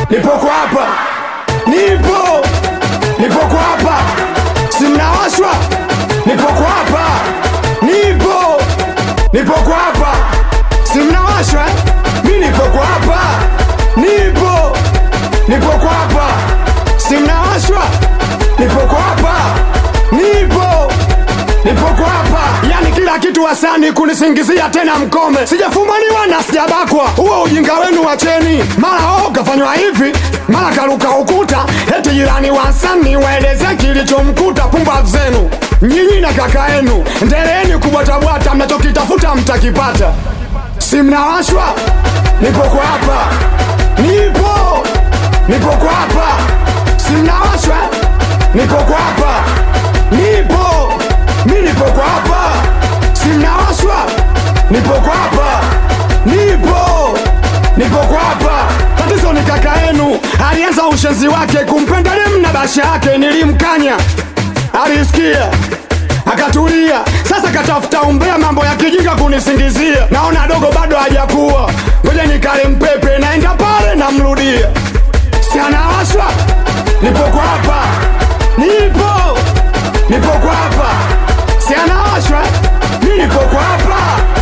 nipo kwa hapa, nipo nipo kwa hapa, si mnawashwa, nipo kwa hapa, nipo nipo kwa hapa, si mnawashwa, eh? mi nipo kwa hapa, nipo nipo kwa hapa, si mnawashwa, nipo kwa hapa, nipo nipo kwa hapa, yani kila kitu wasani kunisingizia tena mkome, sijafumaniwa na sijabakwa, huo ujinga wenu wacheni. Mara oh kafanywa hivi, mara karuka ukuta, eti jirani wasani waeleze kilichomkuta. Pumbavu zenu nyinyi na kaka yenu, endeleeni kubwatabwata, mnachokitafuta mtakipata. Si mnawashwa? Nipo kwa hapa, nipo nipo kwa hapa, si mnawashwa? Nipo kwa hapa, nipo mi nipo kwa hapa, si mnawashwa? Nipo kwa hapa, nipo nipo kwa hapa. Tatizo ni kaka yenu, alianza ushenzi wake kumpenda dem na basha yake, nilimkanya alisikia akatulia. Sasa katafuta umbea, mambo ya kijinga kunisingizia. Naona dogo bado hajakuwa, ngoja nikale mpepe, naenda pale namrudia, si anawashwa? Nipo kwa hapa, nipo nipo kwa hapa, si anawashwa? Mi nipo kwa hapa,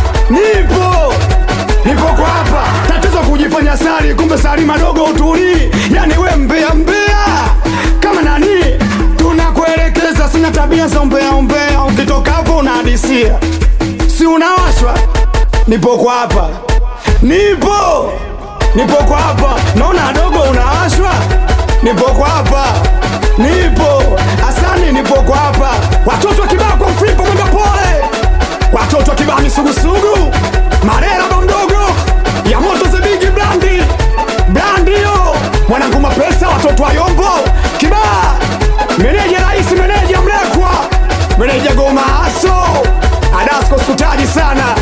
nipo nipo kwa hapa. Tatizo kujifanya sali, kumbe sali madogo utulii. Yani we mbea mbea kama nani, tunakuelekeza. Sina tabia za umbea umbea, ukitoka hapo unahadisia, si unawashwa? Nipo kwa hapa, nipo nipo kwa hapa. Naona dogo unawashwa, nipo kwa hapa, nipo asani, nipo kwa hapa. Watoto wa kibao kwa mflipo mwendo pole, watoto wa kibao misugusugu, marera mdogo ya moto zebigi blandi blandio, mwanangu mapesa, watoto wa yombo kibaa, meneja rais, meneja mlekwa, meneja goma aso adasko, sikutaji sana